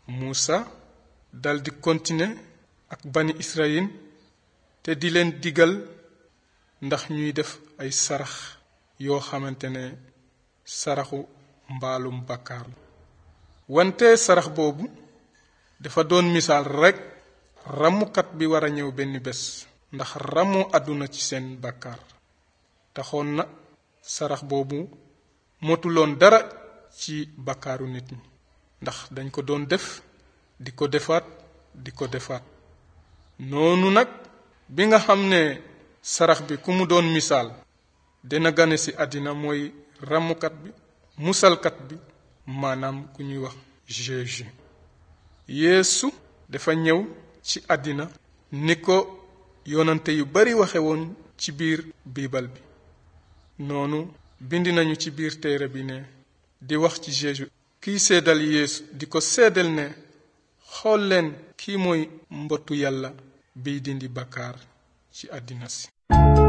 Muusa daldi continuer ak bani Israyil te di leen digal ndax ñuy def ay sarax yoo xamante ne saraxu mbaalum bàkkaar la wante sarax boobu dafa doon misaal rekk ramukat bi war a ñëw benn bés ndax ramu àdduna ci seen bàkkaar taxoon na sarax boobu motuloon dara ci bàkkaaru nit ñi ndax dañ ko doon def di ko defaat di ko defaat noonu nag bi nga xam ne sarax bi ku mu doon misaal dina gane ci àddina mooy ramukat bi musalkat bi maanaam ku ñuy wax Jésus Yeesu dafa ñëw ci àddina ni ko yonante yu bari waxe woon ci biir biibal bi noonu bind nañu ci biir téere bi ne di wax ci Jésus kiy seedal Yeesu di ko seedal ne xool leen kii mooy mbottu yàlla biy dindi bakkaar ci àddina si